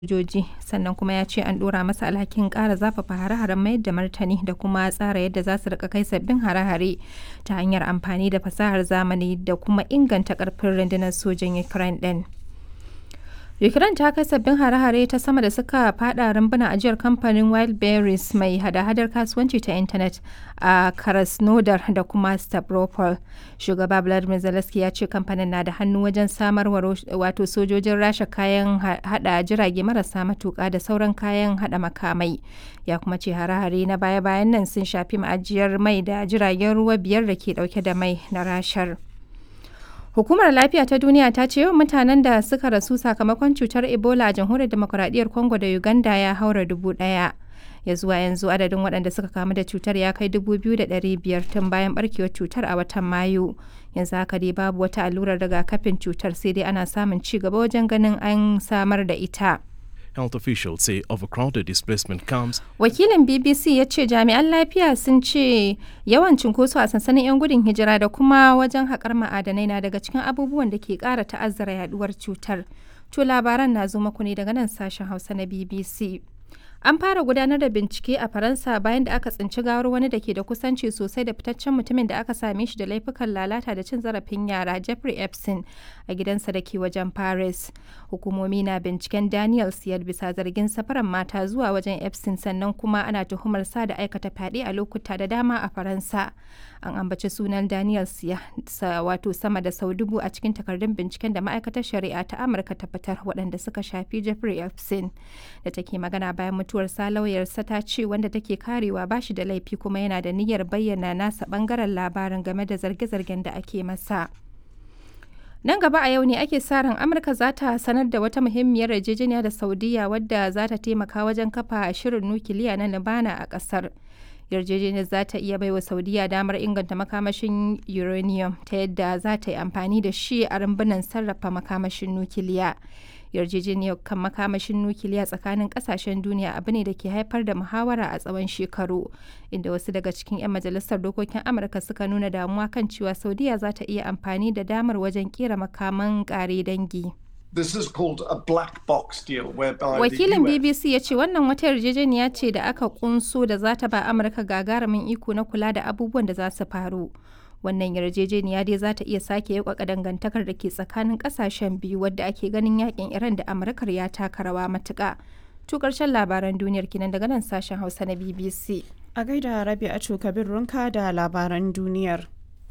sojoji sannan kuma ya ce an dora masa alhakin kara zafafa hare-haren mayar da martani da kuma tsara yadda za su rika kai sabbin hare-hare ta hanyar amfani da fasahar zamani da kuma inganta karfin rundunar sojan ukraine din ukraine ta kai sabbin hare-hare ta sama da suka fada rumbuna ajiyar kamfanin wildberries mai hada-hadar kasuwanci ta intanet a krasnodar da kuma stavropol shugaba vladimir zelensky ya ce kamfanin na da hannu wajen samarwa wato sojojin rasha kayan hada jirage marasa matuka da sauran kayan hada makamai ya kuma ce hare-hare na baya-bayan nan sun shafi ma'ajiyar mai da jiragen ruwa biyar da ke dauke da mai na rashar Hukumar Lafiya ta Duniya ta ce yawan mutanen da suka rasu sakamakon cutar Ebola a jamhuriyar demokuraɗiyyar Congo da Uganda ya haura dubu ɗaya. Ya zuwa yanzu adadin waɗanda suka kamu da cutar ya kai dubu biyu da ɗari biyar tun bayan ɓarkewar cutar a watan Mayu. Yanzu haka dai babu wata allurar rigakafin cutar sai dai ana samun ci gaba wajen ganin an samar da ita. Health officials say overcrowded displacement camps. Wakilin BBC ya ce jami'an lafiya sun ce yawan cunkoso a sansanin 'yan gudun hijira da kuma wajen haƙar ma'adanai na daga cikin abubuwan da ke ƙara ta'azzara yaduwar cutar. To labaran na zo maku ne daga nan sashen Hausa na BBC. An fara gudanar da bincike a Faransa bayan da aka tsinci gawar wani da ke da kusanci sosai da fitaccen mutumin da aka same shi da laifukan lalata da cin zarafin yara Jeffrey Epstein a gidansa da ke wajen Paris. Hukumomi na binciken Daniel Siyar bisa zargin safaran mata zuwa wajen Epstein sannan kuma ana tuhumar sa da aikata fyaɗe a lokuta da dama a Faransa. An ambaci sunan Daniel Siya wato sama da sau dubu a cikin takardun binciken da ma'aikatar shari'a ta Amurka ta fitar waɗanda suka shafi Jeffrey Epstein da take magana bayan mutuwarsa lauyarsa ta ce wanda take karewa ba shi da laifi kuma yana da niyyar bayyana nasa bangaren labarin game da zarge-zargen da ake masa. Nan gaba a yau ne ake sa ran Amurka za ta sanar da wata muhimmiyar yarjejeniya da Saudiya wadda za ta taimaka wajen kafa shirin nukiliya na Libana a ƙasar. Yarjejeniyar za ta iya baiwa Saudiya damar inganta makamashin uranium ta yadda za ta yi amfani da shi a rumbunan sarrafa makamashin nukiliya. yarjejeniyar kan makamashin nukiliya tsakanin kasashen duniya abu ne da ke haifar da muhawara a tsawon shekaru inda wasu daga cikin 'yan majalisar dokokin amurka suka nuna damuwa kan cewa saudiya za ta iya amfani da damar wajen kera makaman kare dangi This is called a black box deal whereby Wakilin the US BBC ya ce wannan wata yarjejeniya ce da aka kunso da za ta ba Amurka gagarumin iko na kula da abubuwan da za su faru. wannan yarjejeniya dai za ta iya sake yakwaka dangantakar da ke tsakanin kasashen biyu wadda ake ganin yakin iran da amurkar ya taka rawa matuka to karshen labaran duniyar kinan daga nan sashen hausa na bbc a gaida rabi a kabir runka da labaran duniyar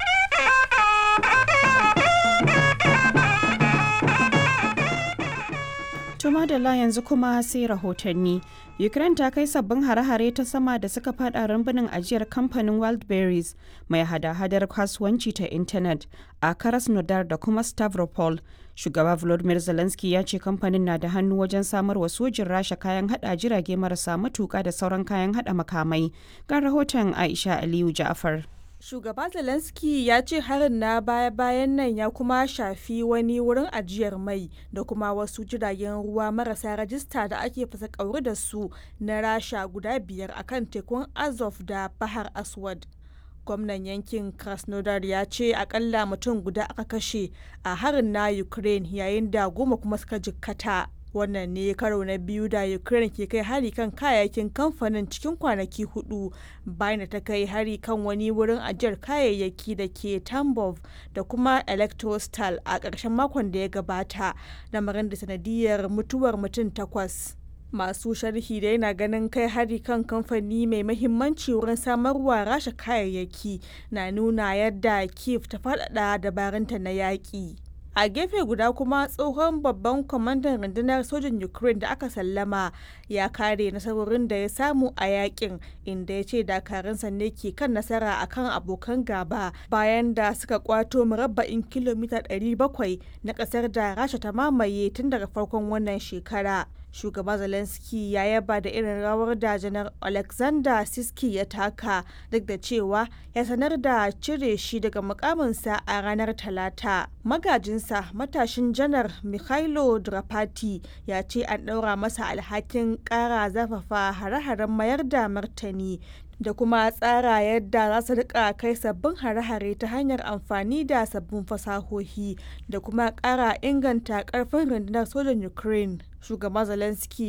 Tuma da la yanzu kuma sai rahotanni. Ukraine ta kai sabbin hare-hare ta sama da suka fada rumbunin ajiyar kamfanin Wildberries mai hada-hadar kasuwanci ta intanet a Krasnodar da kuma Stavropol. Shugaba Volodymyr Zelensky ya ce kamfanin na da hannu wajen samar wa sojin Rasha kayan hada jirage marasa matuka da sauran kayan hada makamai. Ga rahoton Aisha Aliyu Ja'far. Shugaba Zelensky ya ce harin na baya-bayan nan ya kuma shafi wani wurin ajiyar mai da kuma wasu jiragen ruwa marasa rajista da ake fasa kauri da su na rasha guda biyar akan tekun Azov da Bahar Aswad. Gwamnan yankin Krasnodar ya ce akalla mutum guda aka kashe a harin na Ukraine yayin da goma kuma suka jikkata. wannan ne karo na biyu da ukraine ke kai hari kan kayayyakin kamfanin cikin kwanaki hudu bayan da ta kai hari kan wani wurin ajiyar kayayyaki da ke tambov da kuma electrostal a ƙarshen makon da ya gabata lamarin da sanadiyar mutuwar mutum takwas masu sharhi da yana ganin kai hari kan kamfani mai mahimmanci wurin samarwa rasha kayayyaki na nuna yadda kiev ta faɗaɗa dabarunta na yaƙi a gefe guda kuma tsohon babban kwamandan rundunar sojin ukraine da aka sallama ya kare nasarorin da ya samu a yakin inda ya ce dakarunsa ne ke kan nasara akan abokan gaba bayan da suka kwato murabba'in kilomita 700 na kasar da rasha ta mamaye tun daga farkon wannan shekara shugaba zelensky ya yaba da irin rawar da janar alexander siski ya taka duk da cewa ya sanar da cire shi daga mukaminsa a ranar talata magajinsa matashin janar mikhailo drapati ya ce an ɗaura masa alhakin ƙara zafafa hare-haren mayar da martani da kuma tsara yadda za su rika kai sabbin hare-hare ta hanyar amfani da sabbin fasahohi da kuma ƙara inganta ƙarfin rundunar sojan ukraine shugaba zelensky